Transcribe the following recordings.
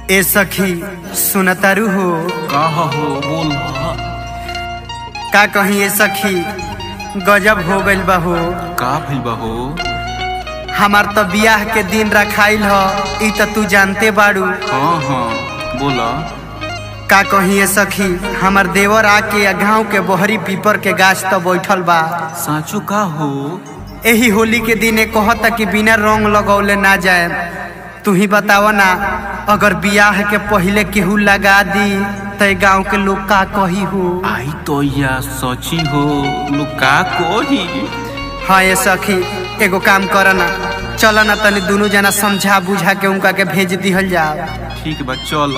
ए सखी सुनतारू हो कह हो बोल का कहीं ए सखी गजब हो गइल बा हो का भइल बा हो हमार तो बियाह के दिन रखाइल ह ई त तू जानते बाड़ू हाँ हाँ बोला का कहीं ए सखी हमार देवर आके गांव के बहरी पीपर के गाछ तो बैठल बा साचो का हो एही होली के दिने कहता कि बिना रंग लगौले ना जाए तू ही बताव ना अगर बियाह के पहले केहू लगा दी तो गांव के लोग का कही हो आई तो या सची हो लुका कोही हाँ ये सखी एगो काम कर ना चल ना तनी दोनों जना समझा बुझा के उनका के भेज दिहल जाओ ठीक बा चल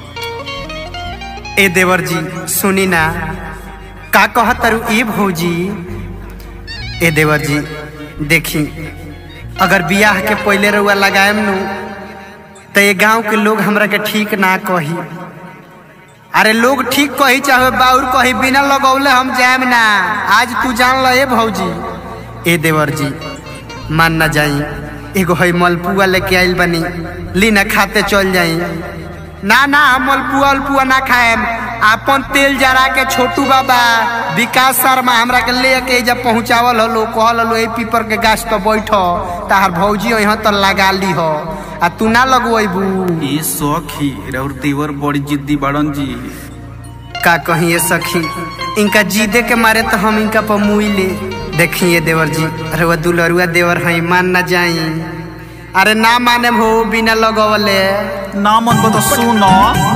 ए देवर जी सुनी ना का कहतरू ए भौजी ए देवर जी देखी अगर बियाह के पहले रउआ लगाएम नु तो ये गांव के लोग हमरा के ठीक ना कही अरे लोग ठीक कही चाहे बाउर कही बिना लगौले हम जाएम ना आज तू जान ल ए भौजी ए देवर जी मान ना जाई एगो है मलपुआ लेके आइल बनी ली ना खाते चल जाई ना ना हम मलपुआ उलपुआ ना खाएम अपन तेल जरा के छोटू बाबा विकास शर्मा हमरा के ले के जब पहुंचावल हलो कहल हलो ए पीपर के गाछ तो बैठो तार भौजी यहाँ तो लगा ली हो आ तू ना लगवेबू ये सखी और देवर बड़ी जिद्दी बाड़न जी का कहीं ये सखी इनका जीदे के मारे तो हम इनका पर मुई ले देखिए देवर जी अरे वह दुलरुआ देवर है मान ना जाई अरे ना माने हो बिना लगवले ना मन बता सुनो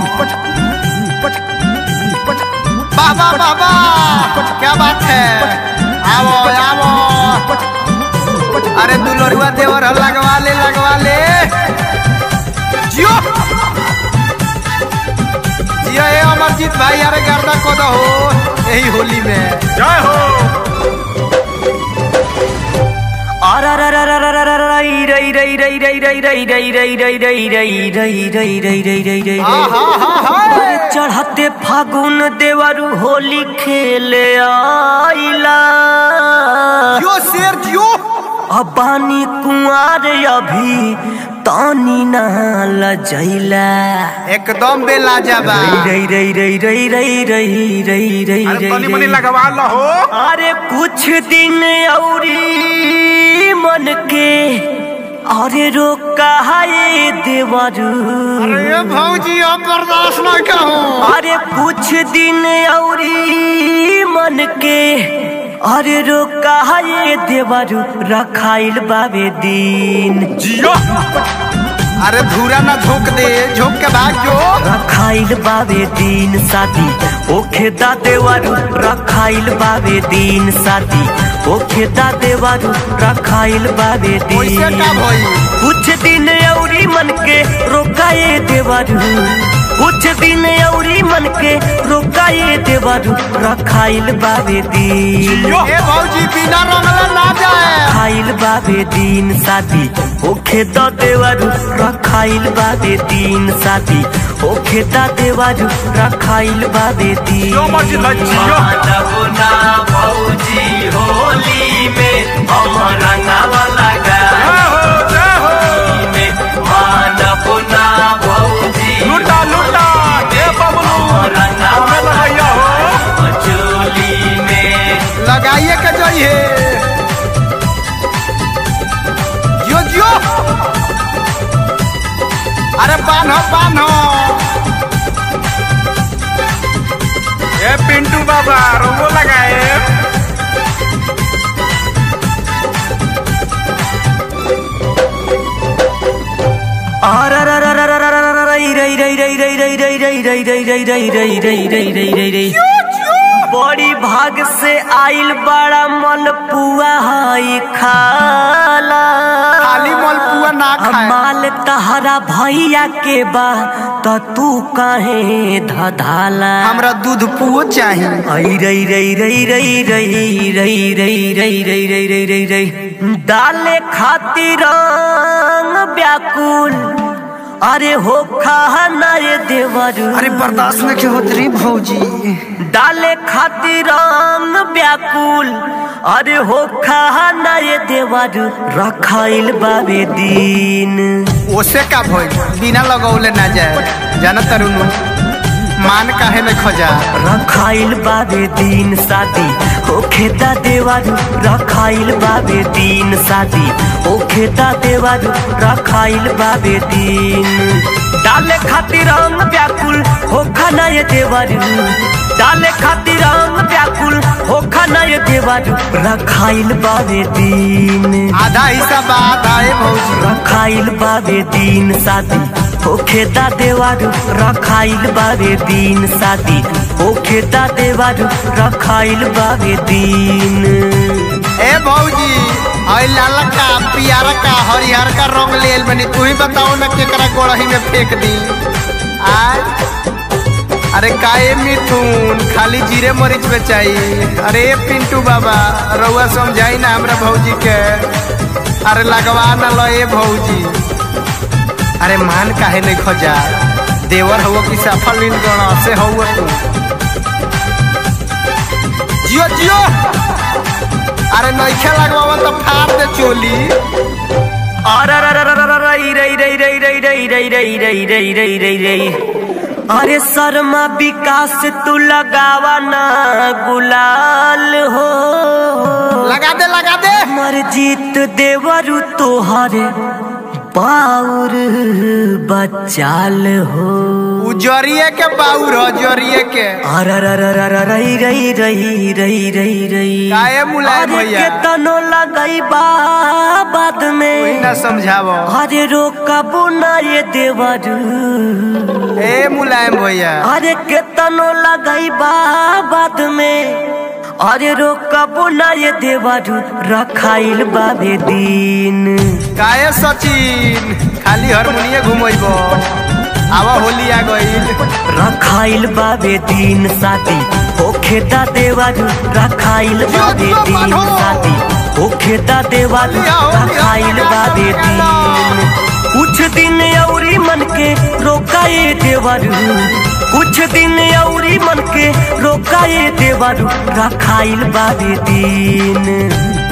बाबा बाबा क्या बात है आवो आवो अरे दुलरुआ देवर है, लगवा ले लगवा ले जियो जियो ए अमरजीत भाई अरे गर्दा को दो हो यही होली में जय हो हाँ हाँ हाँ हाँ चढ़ते फागुन देवरु होली खेले आइला जियो शेर जियो अब बानी कुंवर अभी तानी ना लजैला एकदम बेलाजबा रई रई रई रई रई रई रई रई अरे तनी रई मनी रई लगवा लो हो अरे कुछ दिन औरी मन के अरे रोका है देवरू अरे भौजी अब बर्दाश्त ना करो अरे कुछ दिन औरी मन के अरे रोका है देवरू रखाइल बाबे दिन जियो अरे धूरा ना झोंक दे झोंक के भाग जो रखाइल बाबे दिन शादी ओखे दा देवरू रखाइल बाबे दिन शादी ओखे दा देवरू रखाइल बाबे कैसे दिन का भई कुछ दिन औरी मन के रोकाए देवरू कुछ दिन औरी मन के रोकाए देवरू रखाइल बाबे दिन ए भौजी बिना रंगले ना जाए खाइल बाबे दिन शादी ओखे द देवरू रखाइल बाबे दिन शादी ओखे द देवरू रखाइल बाबे दिन जो मर्जी ला जियो ना भौजी होली में हम रंगावा लगा जय हो जय हो मानव ना भौजी लुटा लुटा ए बबलू हमें लगाइया हो चोली में लगाइए के जाइए जियो जियो अरे बान्हो बान्हो ए पिंटू बाबा रंगो लगाए बड़ी भाग से आइल बड़ा मलपुआ हई खाला खाली मलपुआ ना खाए माल तहरा भैया के बा त तू काहे धधाला हमरा दूध पुओ चाहिए आई रई रई रई रई रई रई रई रई रई रई रई रई रई डाले खातिर रंग व्याकुल अरे हो खा नए देवरू अरे बर्दाश्त न के होत रे भौजी डाले खातिर रंग व्याकुल अरे हो खा नए देवरू रखाइल बाबे दिन ओसे का भइल बिना लगौले ना जाए जाना तरुनु मान काहे में खजा रखाइल बाबे दिन शादी हो खेता देवारू रखाइल बाबे दिन शादी हो खेता देवारू रखाइल बाबे दिन डाले खातिर रंग व्याकुल हो खाना ये देवारू डाले खातिर रंग व्याकुल हो खाना ये देवारू रखाइल बाबे दिन आधा हिस्सा बात आए भौजी रखाइल बाबे दिन शादी होखेता देवारू रखाइल बाबे दिन शादी होखेता देवारू रखाइल बाबे दिन ए भौजी आई लाला का पियारा का हरिहर का रंग लेल बनी तू ही बताओ ना केकरा गोड़ही में फेंक दी आज अरे काए मिथुन खाली जीरे मरीच में चाहिए अरे पिंटू बाबा रउआ समझाई ना हमरा भौजी के अरे लगवा ना लो ए भौजी अरे मान काहे नहीं खोजा देवर हुआ कि सफल गण से हुआ तू जियो जियो अरे नइखे लगवावा तो फाड़ दे चोली अरे शर्मा विकास तू लगावा ना गुलाल हो लगा दे लगा दे मर जीत देवरु तोहरे पाउर बचाल हो उजरिए के बाउर हो जरिए के रही रही रही रही रही रही काहे मुलायम भैया? के तनो लगई बा बाद कोई में ना समझावो अरे रोकबू ना ये देवरू ए मुलायम भैया अरे केतनो लगई बा बाद में अरे रोकबू ना ये देवरू रखाइल बाबे दिन काहे सचिन खाली हारमोनिये घुमैबो आवा होली आ गईल रखाइल बाबे दिन शादी होखेता देवरू रखाइल बाबे दिन शादी होखेता देवरू रखाइल बाबे दिन कुछ दिन औरी मन के रोकाए देवरू कुछ दिन औरी मन के रोकाए देवरू रखाइल बाबे दिन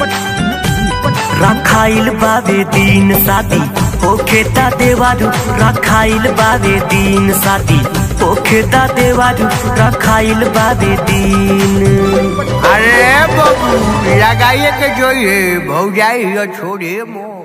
रखाइल बाबे दिन शादी होखेता देवारू रखाइल बाबे दिन शादी होखेता देवारू रखाइल बाबे दिन अरे बाबू लगाइए के जोइए भौजाई छोड़े मो